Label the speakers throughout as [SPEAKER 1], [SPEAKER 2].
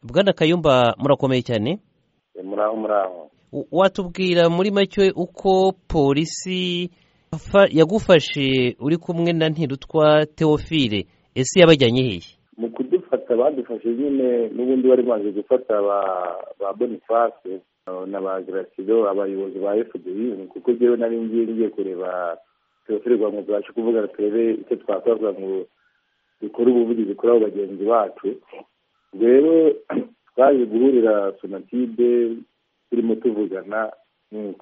[SPEAKER 1] bwana kayumba murakomeye cyane
[SPEAKER 2] muraho muraho
[SPEAKER 1] watubwira muri make uko polisi yagufashe uri kumwe na ntirutwa teofile ese yabajyanye hehe
[SPEAKER 2] mu kudufata badufashe nyine n'ubundi bari baje gufata ba bonifase na ba girasido abayobozi ba fdi kuko njyewe nari ngiye ngiye kureba teofile rwa mugabashe kuvuga turebe icyo twakoza ngo dukore ubuvugizi kuri abo bagenzi bacu rero twaje guhurira sonatide turimo tuvugana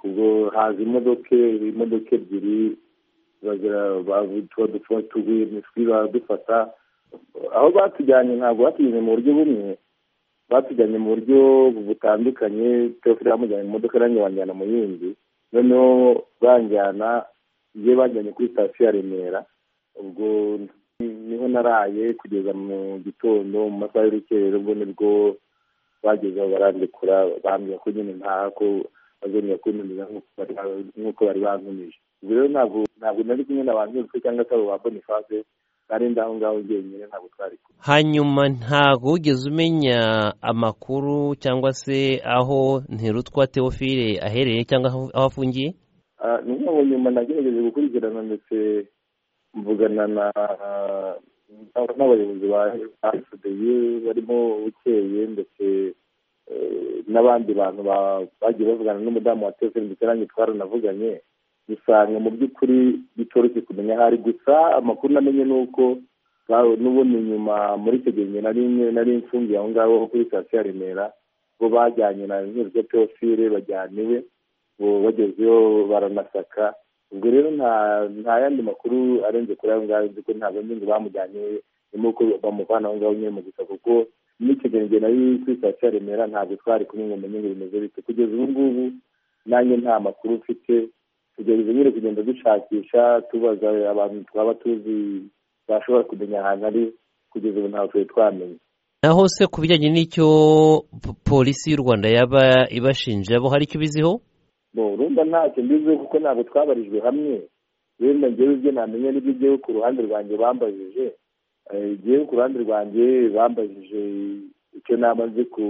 [SPEAKER 2] ubwo haza imodoka imodoka ebyiri tuguye imitwe baradufata aho batujyanye ntabwo batujyanye mu buryo bumwe batujyanye mu buryo butandukanye teofile bamujyanye mu modoka nanjye banjyana mu yindi noneho banjyana iyo banjyanye kuri sitasiyo ya remera ubwo niho naraye kugeza mu gitondo mu masaha y'urukerero ubwo nibwo bageze aho barandikura bambwira ko nyine ntaha ko bazongera kuntumiza nk'uko bari bantumije ubwo rero ntabwo ntabwo nari kumwe na ba nturutse cyangwa se abo ba bonifase nari ndi aho ngaho njyenyine ntabwo twari kumwe
[SPEAKER 1] hanyuma ntabwo wigeze umenya amakuru cyangwa se aho ntirutwa teofile aherereye cyangwa aho afungiye
[SPEAKER 2] ni nk'aho nyuma nagerageje gukurikirana ndetse mvugana na n'abayobozi ba fdi barimo bukeye ndetse n'abandi bantu bagiye bavugana n'umudamu wa tefe ndetse nanjye twaranavuganye usanga mu by'ukuri bitoroshye kumenya ahari gusa amakuru namenye ni uko n'ubundi nyuma muri icyo gihe nari mfungiye aho ngaho kuri sitasiyo ya remera bo bajyanye na nk'iryo teofile bajyaniwe bagezeyo baranasaka ubwo rero nta yandi makuru arenze kuri ayo ngayo nzi ko ntabwo nzi ngo bamujyanye ni uko bamuvana aho ngaho nyine mu gusa kuko n'ikigenenge nari kuri sitasiyo ya remera ntabwo twari kumwe ngo umenye ngo bimeze bite kugeza ubu ngubu nanjye nta makuru ufite tugerageza nyine kugenda dushakisha tubaza abantu twaba tuzi bashobora kumenya ahantu ari kugeza ubu ntabwo twari twamenya
[SPEAKER 1] naho se ku bijyanye n'icyo polisi y'u rwanda yaba ibashinja abo hari icyo biziho
[SPEAKER 2] urumva ntacyo mbiziho kuko ntabwo twabarijwe hamwe wenda ngewe ibyo ntamenya n'ibyo ngewe ku ruhande rwanjye bambajije ngewe ku ruhande rwanjye bambajije icyo naba nzi ku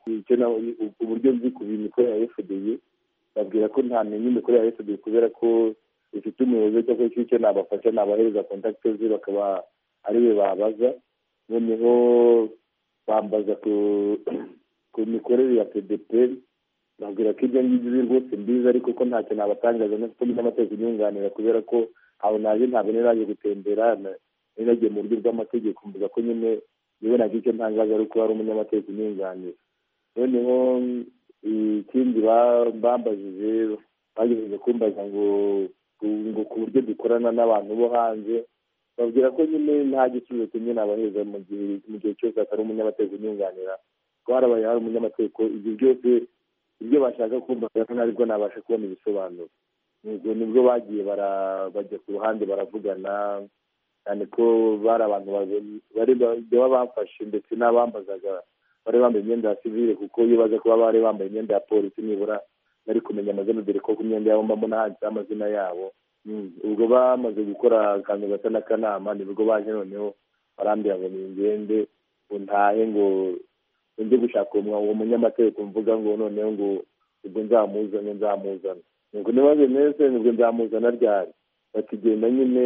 [SPEAKER 2] uburyo nzi ku mikorere ya fdi babwira ko ntamenya imikorere ya fdi kubera ko ifite umuyobozi cyangwa se icyo nabafasha nabahereza kontakite ze bakaba ariwe babaza noneho bambaza ku mikorere ya pdpr babwira ko ibyo ngibyo uzi rwose mbizi ariko ko ntacyo nabatangaza kuko mfite amategeko inyunganira kubera ko aho naje ntabwo nari gutembera nari nagiye mu buryo bw'amategeko mvuga ko nyine yewe nacyo icyo ntangaza ari uko ari umunyamategeko unyunganira noneho ikindi bambajije bagerageje kumbaza ngo ngo ku buryo dukorana n'abantu bo hanze babwira ko nyine nta gisubizo kimwe nabaheza mu gihe cyose atari umunyamategeko unyunganira ko harabaye hari umunyamategeko ibyo byose ibyo bashaka kumva rero ntabwo nabasha kubona ibisobanuro nibwo bagiye bajya ku ruhande baravugana cyane ko bari abantu baba bafashe ndetse n'abambazaga bari bambaye imyenda ya sivire kuko iyo baza kuba bari bambaye imyenda ya polisi nibura bari kumenya amazina dore ko ku myenda yabo mba mbona handitseho amazina yabo ubwo bamaze gukora akantu gasa n'akanama nibwo baje noneho barambwira ngo ningende ntahe ngo njye gushaka uwo munyamategeko mvuga ngo noneho ngo ubwo nzamuzane nzamuzana ngo niba bimeze ubwo nzamuzana ryari batugenda nyine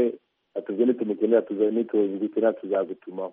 [SPEAKER 2] atubwo nitumukenera tuzagutuma